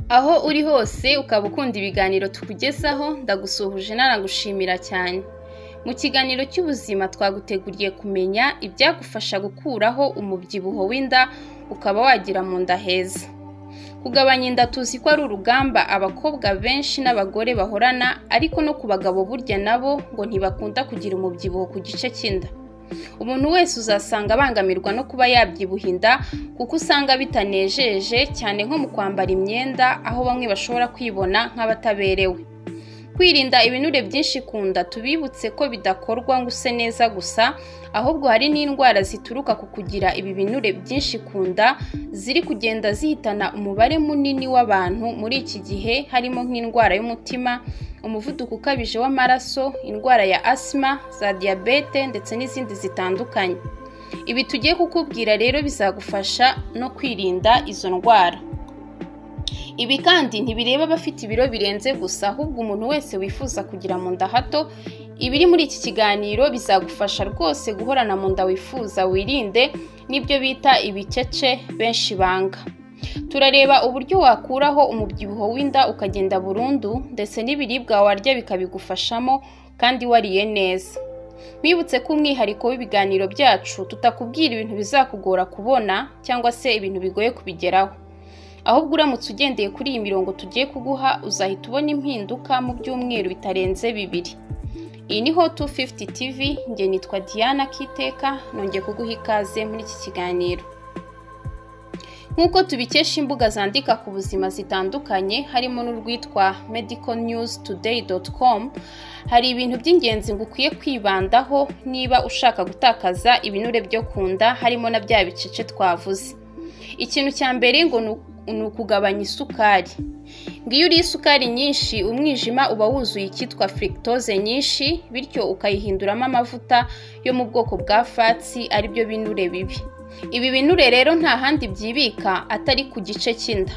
aho uri hose ukaba ukunda ibiganiro tukugezaho ndagusuhuje nanagushimira cyane mu kiganiro cy'ubuzima twaguteguriye kumenya ibyagufasha gukuraho umubyibuho w'inda ukaba wagira mu nda heza kugabanya inda tuzi ko ari urugamba abakobwa benshi n'abagore bahorana ariko no ku bagabo burya nabo ngo ntibakunda kugira umubyibuho ku gice cy'inda umuntu wese uzasanga abangamirwa no kuba yabyibuha inda kuko usanga bitanejeje cyane nko mu kwambara imyenda aho bamwe bashobora kwibona nk'abataberewe kwirinda ibinure byinshi ku nda tubibutse ko bidakorwa ngo use neza gusa ahubwo hari n'indwara zituruka ku kugira ibi binure byinshi ku nda ziri kugenda zihitana umubare munini w'abantu muri iki gihe harimo nk'indwara y'umutima umuvuduko ukabije w'amaraso indwara ya asima za diyabete ndetse n'izindi zitandukanye ibi tugiye kukubwira rero bizagufasha no kwirinda izo ndwara ibi kandi ntibireba abafite ibiro birenze gusa ahubwo umuntu wese wifuza kugira mu nda hato ibiri muri iki kiganiro bizagufasha rwose guhorana mu nda wifuza wirinde n'ibyo bita ibicece benshi banga turareba uburyo wakuraho umubyibuho w'inda ukagenda burundu ndetse n'ibiribwa warya bikabigufashamo kandi wariye neza wibutse ko umwihariko w'ibiganiro byacu tutakubwira ibintu bizakugora kubona cyangwa se ibintu bigoye kubigeraho ahubwo uramutse ugendeye kuri iyi mirongo tugiye kuguha uzahita ubona impinduka mu byumweru bitarenze bibiri iyi ni hot 250 tv njye nitwa diana kiteka nongeye kuguha ikaze muri iki kiganiro nk'uko tubikesha imbuga zandika ku buzima zitandukanye harimo n'urwitwa medical news today com hari ibintu by'ingenzi ngo ukwiye kwibandaho niba ushaka gutakaza ibinure byo ku nda harimo na bya bicece twavuze ikintu cya mbere ngo ni ukugabanya isukari ngiyo uriye isukari nyinshi umwijima uba wuzuye icyitwa furikitoze nyinshi bityo ukayihinduramo amavuta yo mu bwoko bwa fatsi aribyo binure bibi ibi binure rero nta handi byibika atari ku gice cy'inda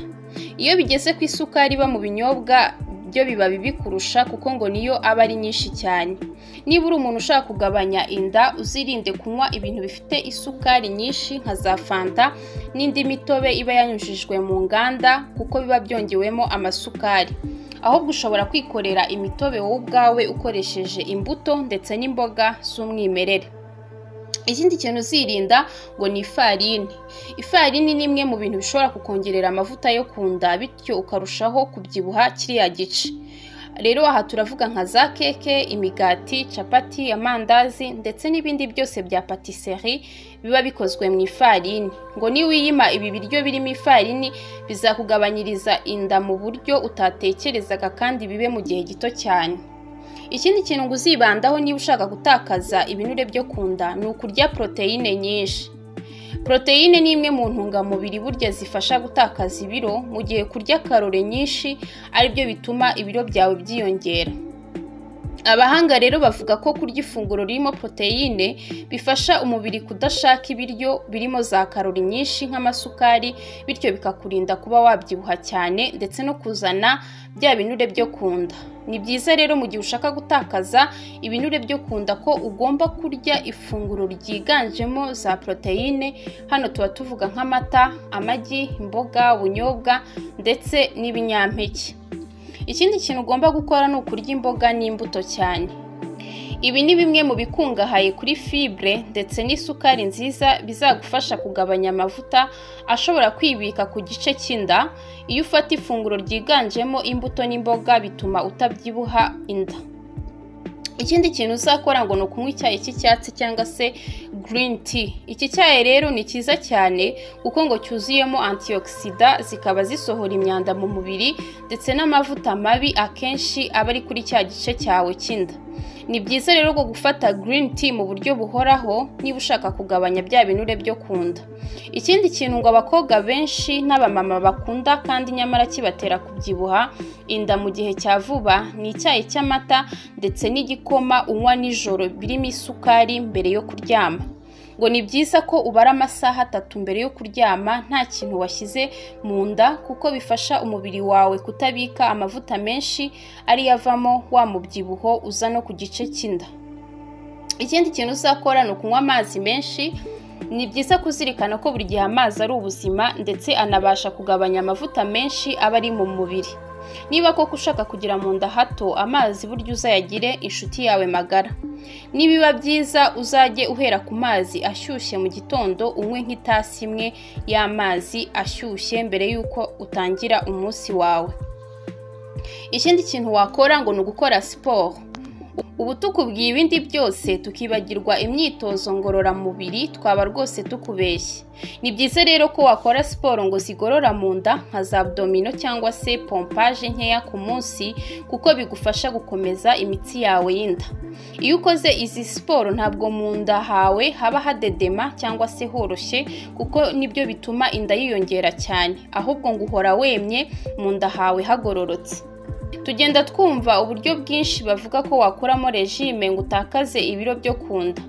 iyo bigeze ku isukari iba mu binyobwa byo biba bibi kurusha kuko ngo niyo aba ari nyinshi cyane niba uri umuntu ushaka kugabanya inda uzirinde kunywa ibintu bifite isukari nyinshi nka za fanta n'indi mitobe iba yanyujijwe mu nganda kuko biba byongewemo amasukari ahubwo ushobora kwikorera imitobe wowe ubwawe ukoresheje imbuto ndetse n'imboga z'umwimerere ikindi kintu uzirinda ngo ni ifarini ifarini ni imwe mu bintu bishobora kukongerera amavuta yo ku nda bityo ukarushaho kubyibuha kiriya gice rero aha turavuga nka za keke imigati capati amandazi ndetse n'ibindi byose bya patisserie biba bikozwe mu ifarini ngo niwiyima ibi biryo birimo ifarini bizakugabanyiriza inda mu buryo utatekerezaga kandi bibe mu gihe gito cyane ikindi kintu ngo uzibandaho niba ushaka gutakaza ibinure byo ku nda ni ukurya poroteyine nyinshi poroteyine ni imwe mu ntungamubiri burya zifasha gutakaza ibiro mu gihe kurya karore nyinshi aribyo bituma ibiro byawe byiyongera abahanga rero bavuga ko kurya ifunguro ririmo poroteyine bifasha umubiri kudashaka ibiryo birimo za karori nyinshi nk'amasukari bityo bikakurinda kuba wabyibuha cyane ndetse no kuzana bya binure byo ku nda ni byiza rero mu gihe ushaka gutakaza ibinure byo ku nda ko ugomba kurya ifunguro ryiganjemo za poroteyine hano tuba tuvuga nk'amata amagi imboga ubunyobwa ndetse n'ibinyampeke ikindi kintu ugomba gukora ni ukurya imboga n'imbuto cyane ibi ni bimwe mu bikungahaye kuri fibre ndetse n'isukari nziza bizagufasha kugabanya amavuta ashobora kwibika ku gice cy'inda iyo ufata ifunguro ryiganjemo imbuto n'imboga bituma utabyibuha inda ikindi kintu uzakora ngo ni ukunywa icyayi cy'icyatsi cyangwa se green tea iki cyayi rero ni cyiza cyane kuko ngo cyuzuyemo antioxida zikaba zisohora imyanda mu mubiri ndetse n'amavuta mabi akenshi aba ari kuri cya gice cyawe cy'inda ni byiza rero ko gufata green tea mu buryo buhoraho niba ushaka kugabanya bya binure byo ku nda ikindi kintu ngo abakobwa benshi n'abamama bakunda kandi nyamara kibatera kubyibuha inda mu gihe cya vuba ni icyayi cy'amata ndetse n'igikoma unywa nijoro birimo isukari mbere yo kuryama ngo ni byiza ko ubara amasaha atatu mbere yo kuryama nta kintu washyize mu nda kuko bifasha umubiri wawe kutabika amavuta menshi ariyo avamo wa mubyibuho uza no ku gice cy'inda ikindi kintu uzakora ni ukunywa amazi menshi ni byiza kuzirikana ko buri gihe amazi ari ubuzima ndetse anabasha kugabanya amavuta menshi aba ari mu mubiri niba koko ushaka kugira mu nda hato amazi burya uzayagire inshuti yawe magara nibiba byiza uzajye uhera ku mazi ashyushye mu gitondo unywe nk'itasi imwe y'amazi ashyushye mbere y'uko utangira umunsi wawe ikindi kintu wakora ngo ni ugukora siporo ubu tukubwiye ibindi byose tukibagirwa imyitozo ngororamubiri twaba rwose tukubeshye ni byiza rero ko wakora siporo ngo zigorora mu nda nka za abdomino cyangwa se pompaje nkeya ku munsi kuko bigufasha gukomeza imitsi yawe y'inda iyo ukoze izi siporo ntabwo mu nda hawe haba hadedema cyangwa se horoshye kuko nibyo bituma inda yiyongera cyane ahubwo ngo uhora wemye mu nda hawe hagororotse tugenda twumva uburyo bwinshi bavuga ko wakuramo regime ngo utakaze ibiro byo ku nda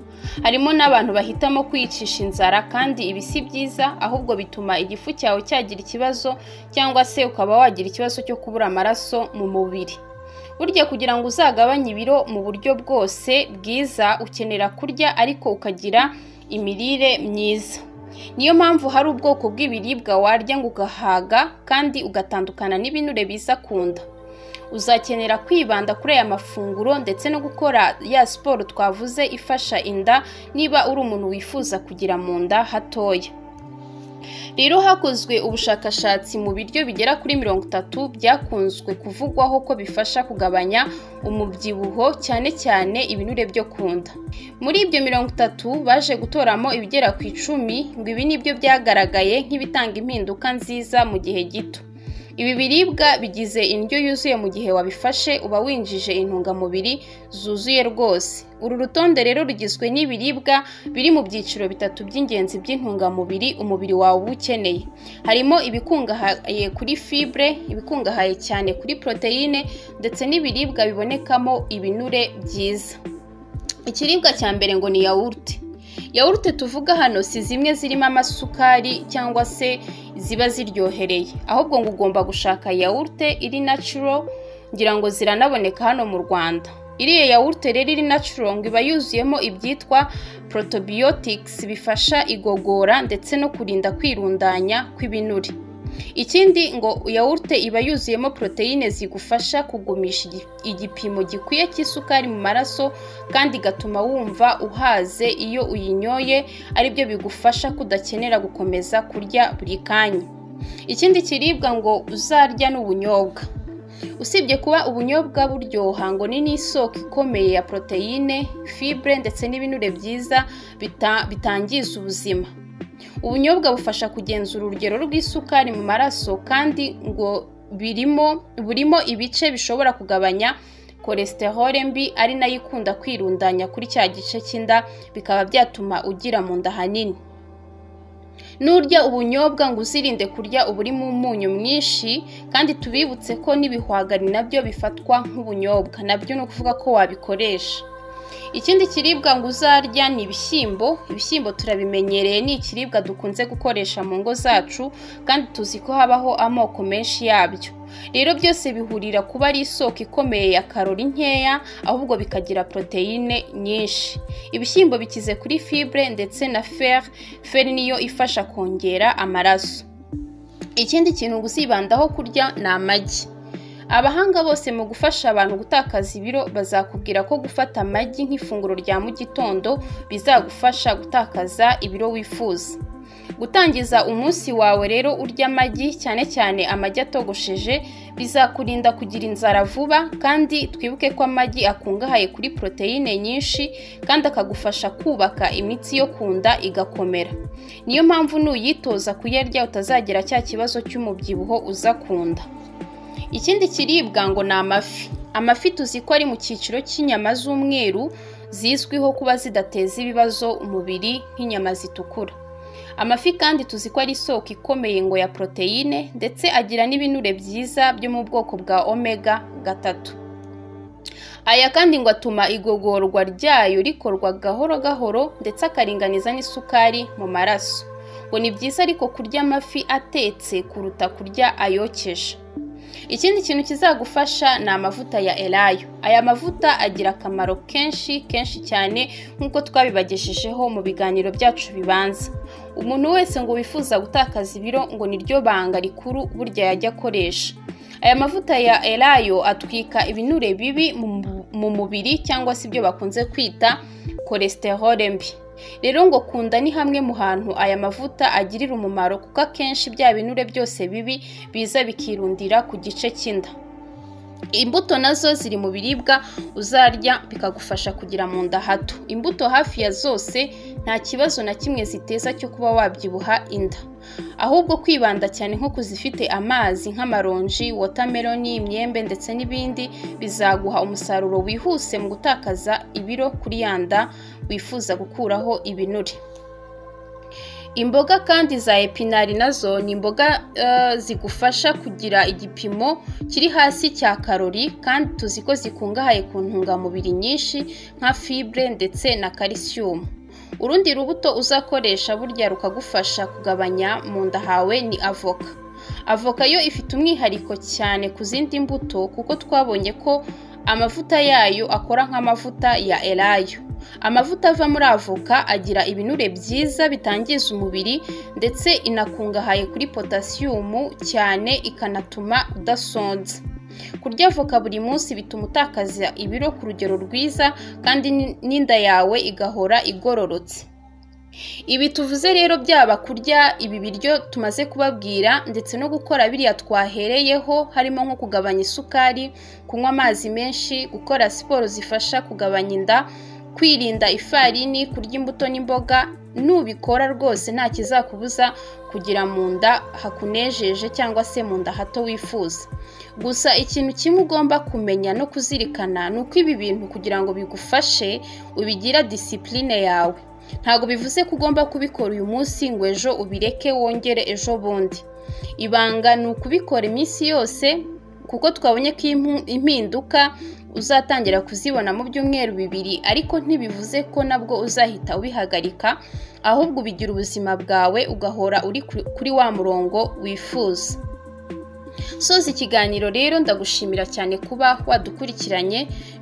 harimo n'abantu bahitamo kwicisha inzara kandi ibi si byiza ahubwo bituma igifu cyawe cyagira ikibazo cyangwa se ukaba wagira ikibazo cyo kubura amaraso mu mubiri burya kugira ngo uzagabanye ibiro mu buryo bwose bwiza ukenera kurya ariko ukagira imirire myiza niyo mpamvu hari ubwoko bw'ibiribwa warya ngo ugahaga kandi ugatandukana n'ibinure biza ku nda uzakenera kwibanda kuri aya mafunguro ndetse no gukora ya siporo twavuze ifasha inda niba uri umuntu wifuza kugira mu nda hatoya rero hakozwe ubushakashatsi mu biryo bigera kuri mirongo itatu byakunzwe kuvugwaho ko bifasha kugabanya umubyibuho cyane cyane ibinure byo ku nda muri ibyo mirongo itatu baje gutoramo ibigera ku icumi ngo ibi nibyo byagaragaye nk'ibitanga impinduka nziza mu gihe gito ibi biribwa bigize indyo yuzuye mu gihe wabifashe uba winjije intungamubiri zuzuye rwose uru rutonde rero rugizwe n'ibiribwa biri mu byiciro bitatu by'ingenzi by'intungamubiri umubiri wawe uba ukeneye harimo ibikungahaye kuri fibre ibikungahaye cyane kuri poroteyine ndetse n'ibiribwa bibonekamo ibinure byiza ikiribwa cya mbere ngo ni yawurute yawurute tuvuga hano si zimwe zirimo amasukari cyangwa se ziba ziryohereye ahubwo ngo ugomba gushaka yawurute iri nacuro ngira ngo ziranaboneka hano mu rwanda iriya yawurute rero iri nacuro ngo iba yuzuyemo ibyitwa protobiyotikisi bifasha igogora ndetse no kurinda kwirundanya kw'ibinure ikindi ngo yawurute iba yuzuyemo poroteyine zigufasha kugumisha igipimo gikwiye cy'isukari mu maraso kandi igatuma wumva uhaze iyo uyinyoye aribyo bigufasha kudakenera gukomeza kurya buri kanya ikindi kiribwa ngo uzarya ni ubunyobwa usibye kuba ubunyobwa buryoha ngo ni n'isoko ikomeye ya poroteyine fibre ndetse n'ibinure byiza bitangiza ubuzima ubunyobwa bufasha kugenzura urugero rw'isukari mu maraso kandi ngo birimo burimo ibice bishobora kugabanya kolesterole mbi ari nayo ikunda kwirundanya kuri cya gice cy'inda bikaba byatuma ugira mu nda hanini n'urya ubunyobwa ngo uzirinde kurya uburimo umunyu mwinshi kandi tubibutse ko n'ibihwagari nabyo bifatwa nk'ubunyobwa nabyo ni ukuvuga ko wabikoresha ikindi kiribwa ngo uzarya ni ibishyimbo ibishyimbo turabimenyereye ni ikiribwa dukunze gukoresha mu ngo zacu kandi tuzi ko habaho amoko menshi yabyo rero byose bihurira kuba ari isoko ikomeye ya karori nkeya ahubwo bikagira poroteyine nyinshi ibishyimbo bikize kuri fibre ndetse na fer fer niyo ifasha kongera amaraso ikindi kintu uzibandaho kurya ni amagi abahanga bose mu gufasha abantu gutakaza ibiro bazakubwira ko gufata amagi nk'ifunguro rya mu gitondo bizagufasha gutakaza ibiro wifuza gutangiza umunsi wawe rero urya amagi cyane cyane amagi atogosheje bizakurinda kugira inzara vuba kandi twibuke ko amagi akungahaye kuri poroteyine nyinshi kandi akagufasha kubaka imitsi yo ku nda igakomera niyo mpamvu nuyitoza kuyarya utazagira cya kibazo cy'umubyibuho uza ku nda ikindi kiribwa ngo ni amafi amafi tuzi ko ari mu cyiciro cy'inyama z'umweru zizwiho kuba zidateza ibibazo umubiri nk'inyama zitukura amafi kandi tuzi ko ari isoko ikomeye ngo ya poroteyine ndetse agira n'ibinure byiza byo mu bwoko bwa omega gatatu aya kandi ngo atuma igogorwa ryayo rikorwa gahoro gahoro ndetse akaringaniza n'isukari mu maraso ngo ni byiza ariko kurya amafi atetse kuruta kurya ayokeje ikindi kintu kizagufasha ni amavuta ya elayo aya mavuta agira akamaro kenshi kenshi cyane nk'uko twabibagejejeho mu biganiro byacu bibanza umuntu wese ngo wifuza gutakaza ibiro ngo niryo banga rikuru burya yajya akoresha aya mavuta ya elayo atwika ibinure bibi mu mubiri cyangwa se ibyo bakunze kwita kolesterole mbi rero ngo kunda ni hamwe mu hantu aya mavuta agirira umumaro kuko akenshi bya binure byose bibi biza bikirundira ku gice cy'inda imbuto nazo ziri mu biribwa uzarya bikagufasha kugira mu nda hato imbuto hafi ya zose nta kibazo na kimwe ziteza cyo kuba wabyibuha inda ahubwo kwibanda cyane nko ku zifite amazi nk'amaronji wotameroni imyembe ndetse n'ibindi bizaguha umusaruro wihuse mu gutakaza ibiro kuri ya nda wifuza gukuraho ibinure imboga kandi za epinari nazo ni imboga zigufasha kugira igipimo kiri hasi cya karori kandi tuzi ko zikungahaye ku ntungamubiri nyinshi nka fibre ndetse na kalisiyumu urundi rubuto uzakoresha burya rukagufasha kugabanya mu nda hawe ni avoka avoka yo ifite umwihariko cyane ku zindi mbuto kuko twabonye ko amavuta yayo akora nk'amavuta ya elayo amavuta ava muri avoka agira ibinure byiza bitangiza umubiri ndetse inakungahaye kuri potasiyumu cyane ikanatuma udasonza kurya avoka buri munsi bituma utakaza ibiro ku rugero rwiza kandi n'inda yawe igahora igororotse ibi tuvuze rero byaba kurya ibi biryo tumaze kubabwira ndetse no gukora biriya twahereyeho harimo nko kugabanya isukari kunywa amazi menshi gukora siporo zifasha kugabanya inda kwirinda ifarini kurya imbuto n'imboga nubikora rwose nta kizakubuza kugira mu nda hakunejeje cyangwa se mu nda hato wifuza gusa ikintu kimwe ugomba kumenya no kuzirikana ni uko ibi bintu kugira ngo bigufashe ubigira disipurine yawe ntabwo bivuze ko ugomba kubikora uyu munsi ngo ejo ubireke wongere ejo bundi ibanga ni ukubikora iminsi yose kuko twabonye ko impinduka uzatangira kuzibona mu byumweru bibiri ariko ntibivuze ko nabwo uzahita ubihagarika ahubwo ubigira ubuzima bwawe ugahora uri kuri wa murongo wifuza soza ikiganiro rero ndagushimira cyane kuba wadukurikiranye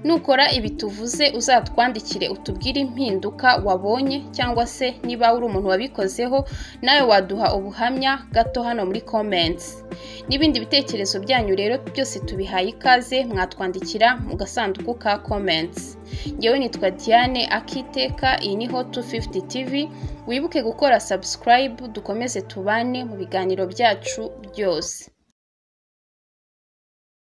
nukora ibi tuvuze uzatwandikire utubwire impinduka wabonye cyangwa se niba uri umuntu wabikozeho nawe waduha ubuhamya gato hano muri comments n'ibindi bitekerezo byanyu rero byose tubihaye ikaze mwatwandikira mu gasanduku ka comments ngewe nitwa diane akiteka iyi ni hot 250 tv wibuke gukora subscribe dukomeze tubane mu biganiro byacu byose